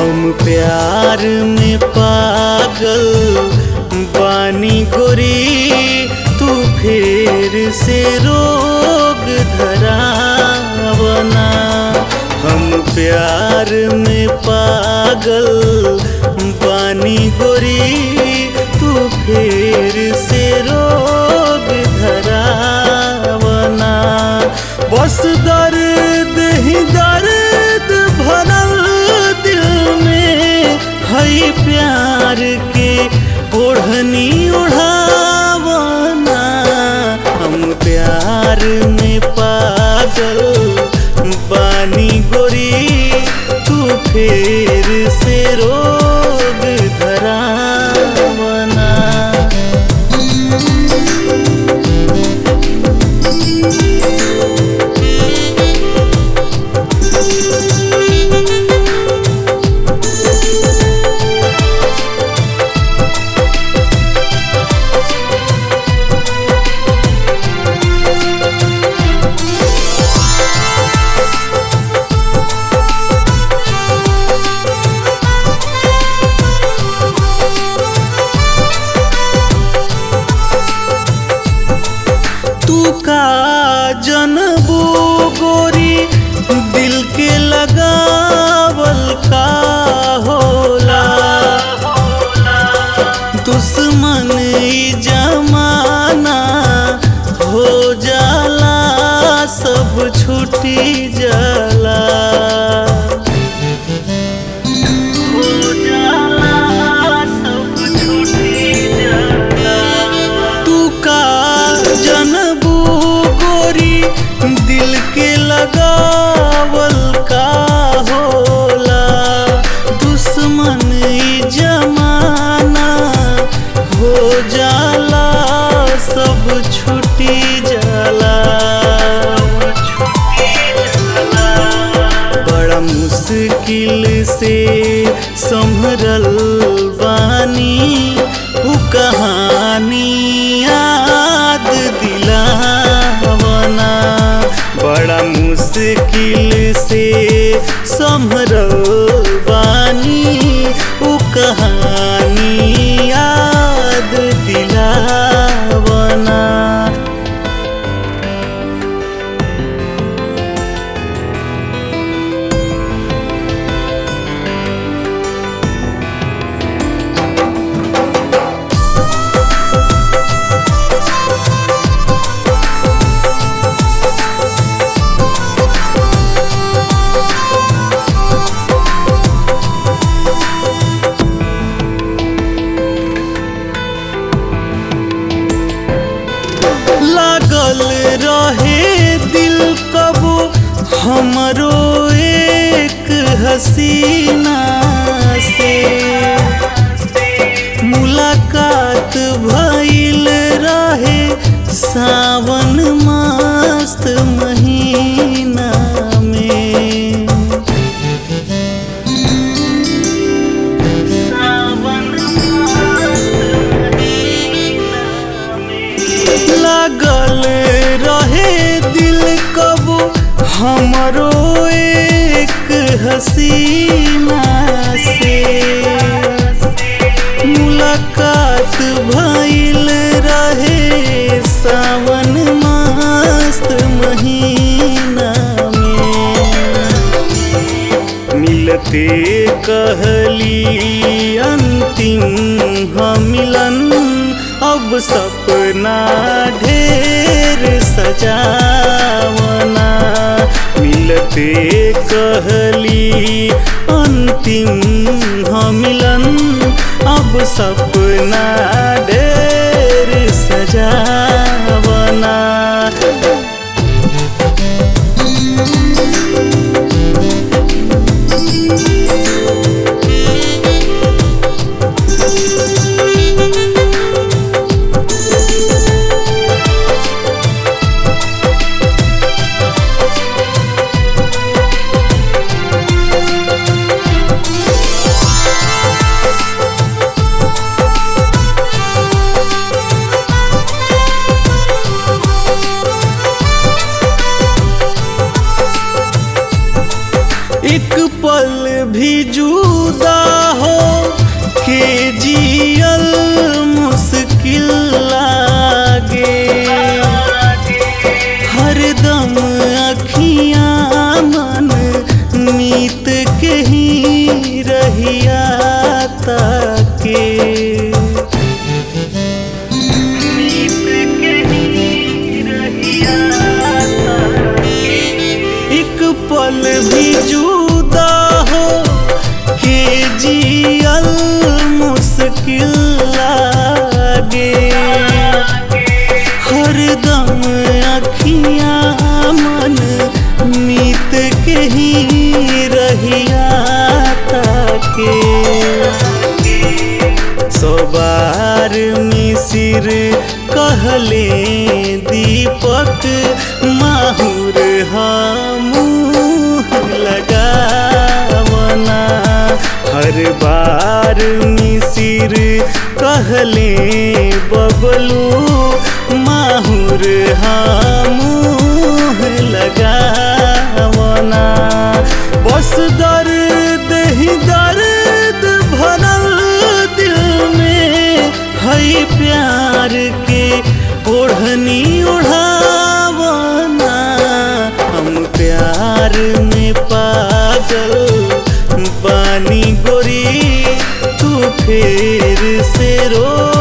हम प्यार में पागल बानी गोरी तू फिर से रोग धरावना हम प्यार में पागल बानी गोरी तू फिर से रोग धरावना बस दर्द ही दर्द भरल दिल में हई प्यार के ओढ़नी उड़ावना हम प्यार में पागल बानी गोरी तू फिर से रोग धरावना तू का जनबू गोरी दिल के लगावल का होला दुश्मन ई जमाना हो जाला सब छुटी जाला हो जाला सब छुटी जाला तू का जनबू गोरी दिल के लगावल का होला दुश्मन ई जमाना हो जाला सब छुटी जाला बड़ा मुश्किल से संभरल बानी उ कहानी याद दिलावना बड़ा मुश्किल से संभरल बानी उ कहानी याद दिलावना लागल रहे दिल कबो हमरो एक हसीना से मुलाकात भइल रहे सावन मस्त महीना में सावन लागल रहे दिल कबो हमरो एक हसीना से मुलाकात भइल रहे सावन मस्त महीना में मिलते कहली अंतिम हम मिलन अब सपना ढेर सजावना मिलते कहली अंतिम हम मिलन अब सपना ढेर सजावना एक पल भी जुदा मिसिर कहले दीपक माहुर हम लगावना हर बार मिसिर कहले बबलू माहुर हम लगावना बस दर्द ही दर्द भरल दिल में है प्यार के ओढ़नी उड़ावना हम प्यार में पागल बानी गोरी तू फिर से रो